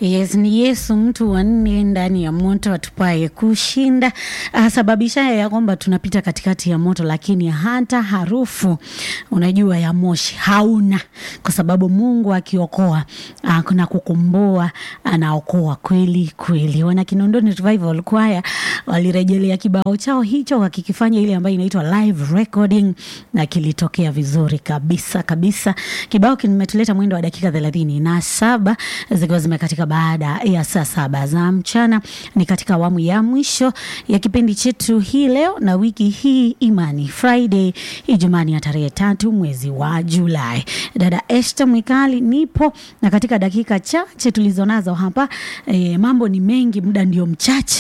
Yes, ni Yesu mtu wa nne ndani ya moto atupaye kushinda, asababishaye ya kwamba tunapita katikati ya moto, lakini hata harufu unajua ya moshi hauna, kwa sababu Mungu akiokoa ah, na kukomboa anaokoa kweli kweli. Wana Kinondoni Revival Choir walirejelea kibao chao hicho wakikifanya ile ambayo inaitwa live recording na kilitokea vizuri kabisa kabisa. Kibao kimetuleta mwendo wa dakika thelathini na saba zikiwa zimekatika baada ya saa saba za mchana. Ni katika awamu ya mwisho ya kipindi chetu hii leo na wiki hii Imani Friday, Ijumaa ya tarehe tatu mwezi wa Julai. Dada Esther Mwikali nipo na katika dakika chache tulizonazo hapa e, mambo ni mengi, muda ndio mchache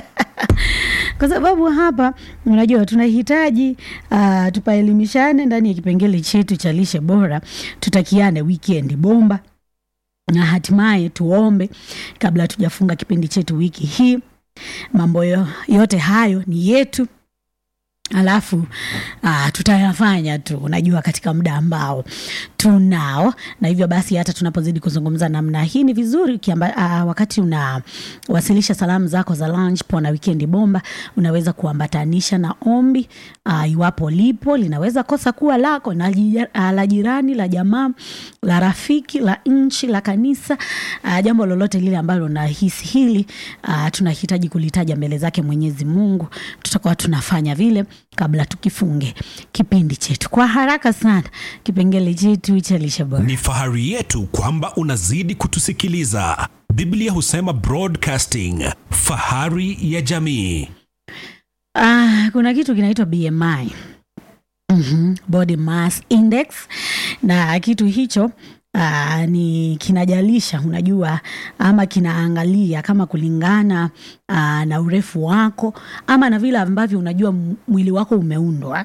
kwa sababu hapa unajua tunahitaji uh, tupaelimishane ndani ya kipengele chetu cha lishe bora, tutakiane weekend bomba na hatimaye tuombe kabla tujafunga kipindi chetu wiki hii. Mambo yo- yote hayo ni yetu alafu uh, tutayafanya tu unajua katika muda ambao tunao na hivyo basi hata tunapozidi kuzungumza namna hii ni vizuri ukiamba, uh, wakati unawasilisha salamu zako za lunch pona wikendi bomba unaweza kuambatanisha na ombi uh, iwapo lipo linaweza kosa kuwa lako na jija- uh, la jirani la jamaa la rafiki la nchi la kanisa uh, jambo lolote lile ambalo unahisi hili uh, tunahitaji kulitaja mbele zake mwenyezi mungu tutakuwa tunafanya vile kabla tukifunge kipindi chetu kwa haraka sana kipengele chetu cha lishe bora Ni fahari yetu kwamba unazidi kutusikiliza. Biblia husema broadcasting, fahari ya jamii. Ah, kuna kitu kinaitwa BMI. Mm-hmm. Body Mass Index na kitu hicho Uh, ni kinajalisha unajua ama kinaangalia kama kulingana uh, na urefu wako ama na vile ambavyo unajua m- mwili wako umeundwa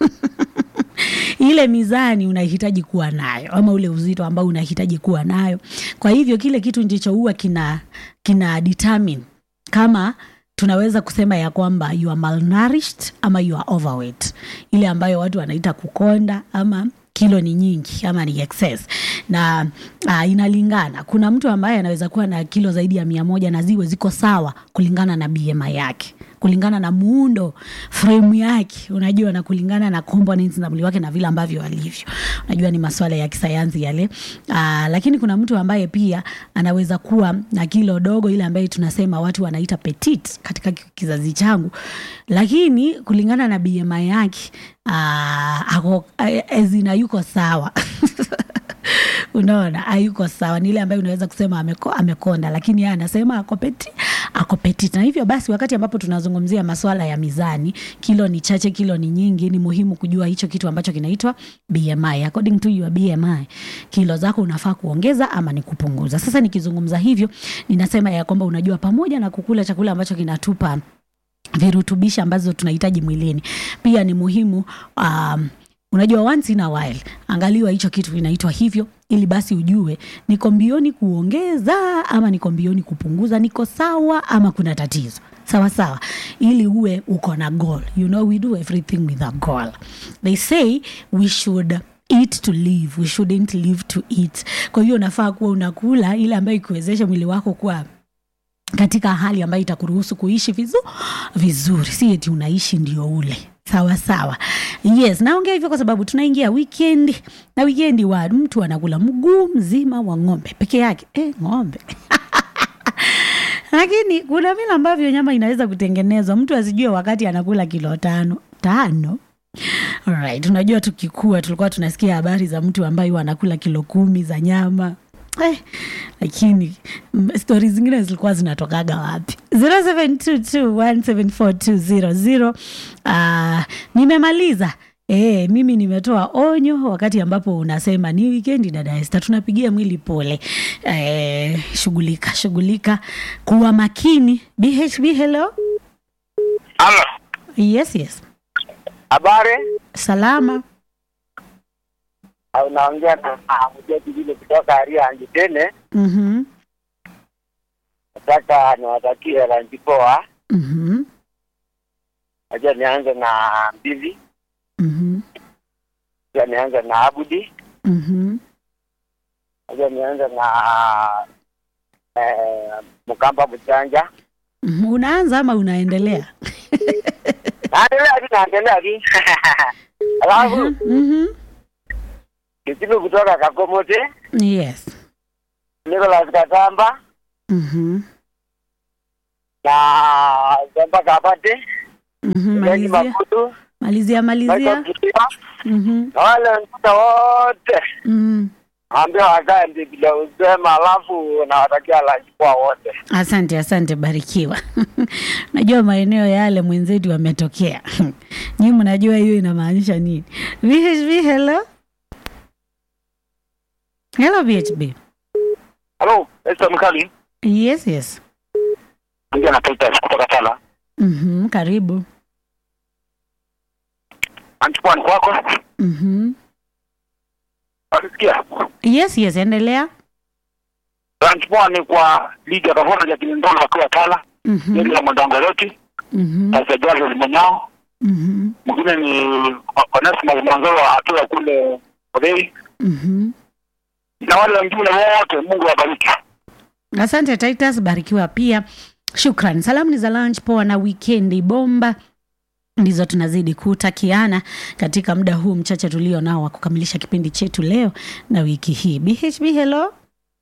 ile mizani unahitaji kuwa nayo ama ule uzito ambao unahitaji kuwa nayo kwa hivyo kile kitu ndicho huwa kina kina determine kama tunaweza kusema ya kwamba you are malnourished ama you are overweight ile ambayo watu wanaita kukonda ama kilo ni nyingi ama ni excess na uh, inalingana kuna mtu ambaye anaweza kuwa na kilo zaidi ya mia moja na ziwe ziko sawa kulingana na BMI yake kulingana na muundo frame yake unajua na kulingana na components na mwili wake na vile ambavyo alivyo unajua ni maswala ya kisayansi yale uh, lakini kuna mtu ambaye pia anaweza kuwa na kilo dogo ile ambayo tunasema watu wanaita petite katika ki- kizazi changu lakini kulingana na BMI yake uh, ako ezina yuko sawa unaona hayuko sawa ni ile ambayo unaweza kusema ameko, amekonda lakini yeye anasema ako peti ako petit na hivyo basi wakati ambapo tunazungumzia maswala ya mizani kilo ni chache kilo ni nyingi ni muhimu kujua hicho kitu ambacho kinaitwa bmi according to your bmi kilo zako unafaa kuongeza ama ni kupunguza sasa nikizungumza hivyo ninasema ya kwamba unajua pamoja na kukula chakula ambacho kinatupa virutubishi ambazo tunahitaji mwilini pia ni muhimu um, unajua once in a while angaliwa hicho kitu kinaitwa hivyo ili basi ujue niko mbioni kuongeza ama niko mbioni kupunguza niko sawa ama kuna tatizo sawa sawa ili uwe uko na goal you know we do everything with a goal they say we should eat to live we shouldn't live to eat kwa hiyo unafaa kuwa unakula ile ambayo ikuwezesha mwili wako kuwa katika hali ambayo itakuruhusu kuishi vizu, vizuri si eti unaishi ndio ule sawa sawa yes naongea hivyo kwa sababu tunaingia weekend na wikendi wa mtu anakula mguu mzima wa ng'ombe peke yake eh, ng'ombe lakini kuna vile ambavyo nyama inaweza kutengenezwa mtu asijue wakati anakula kilo tano tano Alright, unajua tukikua tulikuwa tunasikia habari za mtu ambaye huwa anakula kilo kumi za nyama eh, lakini mm, stori zingine zilikuwa zinatokaga wapi 0722174200 uh, nimemaliza E, mimi nimetoa onyo wakati ambapo unasema ni wikendi dada Esther, tunapigia mwili pole. E, shughulika shughulika, kuwa makini. BHB, hello. Halo, Yes, yes, habari? salama. Ah, Unaongea na Mjeti vile kutoka Aria Anjitene. Mhm, Nataka niwatakie lanji poa. mhm, Najua nianze na Mbivi, mhm, najua nianze na Abudi, mhm, najua nianze na eh, Mkamba Mchanja. Mhm, Unaanza ama unaendelea? Naendelea tu naendelea tu. Alafu Mhm. kitibu kutoka Kakomote, Yes. Nicholas Katamba Mhm. na Zamba Kabate, Mhm. Lenny Malizia. Makutu, Malizia malizia. Michael Kitima, Mhm. na wale wengine wote Mhm. ambia wakae Biblia usema, alafu nawatakia lunch poa wote. Asante, asante, barikiwa. Najua maeneo yale mwenzetu wametokea. Nyinyi mnajua hiyo inamaanisha nini? VHB, hello. Hello VHB. Hello, Esther Mkali. Yes, yes. Ndio na Titus kutoka Tala. Mhm, karibu. Anchukua ni kwako. Mhm. Unasikia? Yes, yes, endelea. Anchukua ni kwa ligi ya Kavona ya Kinondoni wakiwa Tala. Mhm. Ndio ya Mwandangoloti, Mhm. sasa Jazo Limonyao. Mhm. Mwingine ni Onesmus Mwanzoro wa hatua kule Odei. Mhm. Na wale wengine wote Mungu awabariki. Asante Titus, barikiwa pia. Shukran. Salamu ni za lunch poa na wikendi bomba ndizo tunazidi kutakiana katika muda huu mchache tulio nao wa kukamilisha kipindi chetu leo na wiki hii. BHB, hello.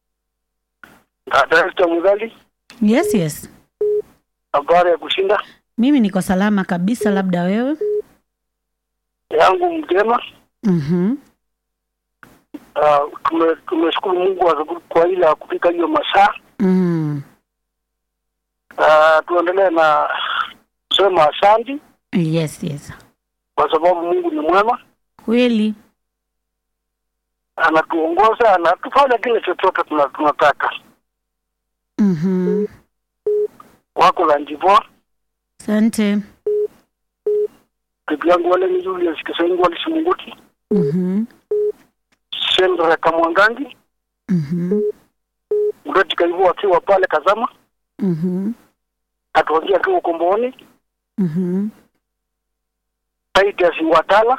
Esther Mzali, Yes, yes. habari ya kushinda Mimi niko salama kabisa, labda wewe? yangu mjema. Mhm. Uh, tume- tumeshukuru Mungu kwa- kwa ile ya kufika hiyo masaa. Mm. Uh, tuendelee na kusema asante Yes, yes. kwa sababu Mungu ni mwema, Kweli. anatuongoza, anatufanya kile chochote tuna- tunataka. Mhm. Wako la njivoa Asante. bibi yangu wale ni Julius Kisengo wale Simunguti Mhm. Sendra Kamwangangi Mhm. Mreti Kaivu akiwa pale Kazama, Mhm. atuangia akiwa Ukombooni, Mhm. Titus Watala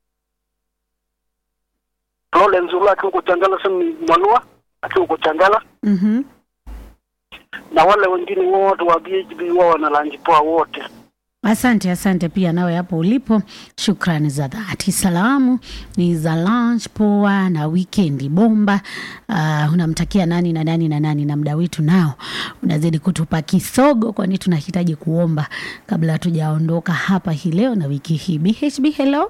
Lawrence Zula akiwa uko Changala, Sami Mwanua akiwa uko Changala, Mhm. na wale wengine wote wa BHB wao wana lunch poa wote. Asante, asante pia nawe hapo ulipo. Shukrani za dhati. Salamu ni za lunch poa na wikendi bomba. Uh, unamtakia nani na nani na nani, na muda wetu nao unazidi kutupa kisogo, kwani tunahitaji kuomba kabla hatujaondoka hapa hii leo na wiki hii. BHB, hello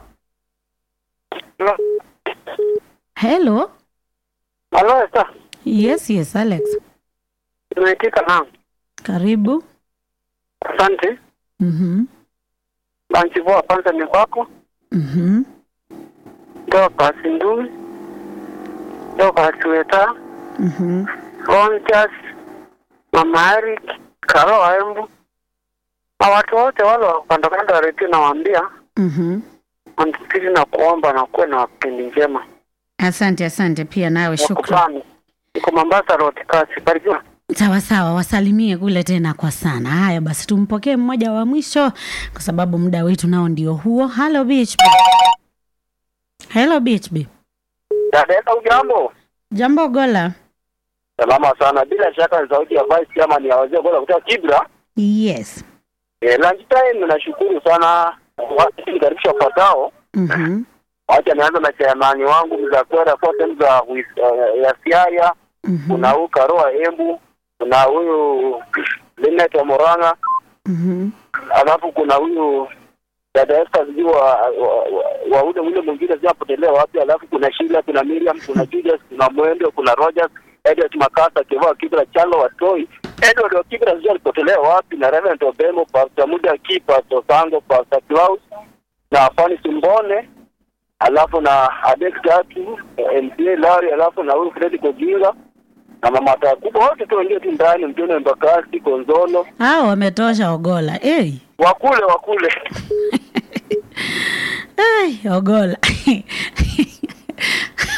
hello. Halo Esther, Yes, yes, Alex, nimeitika na karibu. asante. Mhm, Lunch poa kwanza ni kwako, mhm, ndio kwa Sindui, ndio kwa Chueta, mhm. Ronjas, Mama Eric, Karo Embu na watu wote wale wa kando kando ya redio nawaambia Mhm. wanasiri na kuomba na kuwe na wapindi njema. Asante, asante pia nawe, shukran. Wakubani. Niko Mombasa Road kasi. Barikiwa. Sawa sawa, wasalimie kule tena kwa sana. Haya basi, tumpokee mmoja wa mwisho kwa sababu muda wetu nao ndio huo. Hello BHB. Hello BHB. Dada Esther, ujambo? Jambo Gola. Salama sana. Bila shaka ni sauti ya vice chama ni ya wazee bora kutoka Kibra. Yes. Eh, lunch time nashukuru sana watu nikaribisha wafuatao. Mhm. Wacha nianza na chairman wangu mzakwera kwa sehemu za Wis- eh, ya Siaya, Mhm. kuna huyu Karoa Embu, kuna huyu Linet wa Moranga, Mhm. alafu kuna huyu dada Esther sijui wa, wa, wa, wa ule ule mwingine ziapotelea wapi, alafu kuna Sheila, kuna Miriam, kuna Julius, kuna Mwendo, kuna Rogers, Edward Makasa, Kivaa Kibra, Chalo Watoi, Edward wa Kibra sijui alipotelea wapi, na Reverend Obemo, Pastor Muda Ki, Pastor Sango, Pastor Klaus na Fani Simbone, alafu na Adex Gatu, MCA Larry, alafu na huyu Fred Kojinga na mama kubwa wote tu wengine tu ndani, Mtone Mbakasi, Konzolo, Hao wametosha Ogola. Hey. wakule wakule Hey, Ogola.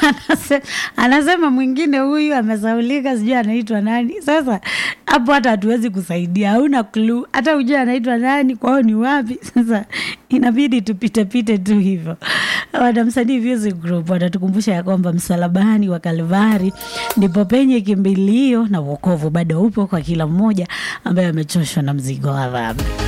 anasema, anasema mwingine huyu amesaulika, sijui anaitwa nani. Sasa hapo hata hatuwezi kusaidia, hauna clue, hata ujue anaitwa nani, kwao ni wapi. Sasa inabidi tupitepite tu hivyo. Wanamsanii Music Group wanatukumbusha ya kwamba msalabani wa Kalvari ndipo penye kimbilio na wokovu bado upo kwa kila mmoja ambaye amechoshwa na mzigo wa dhambi.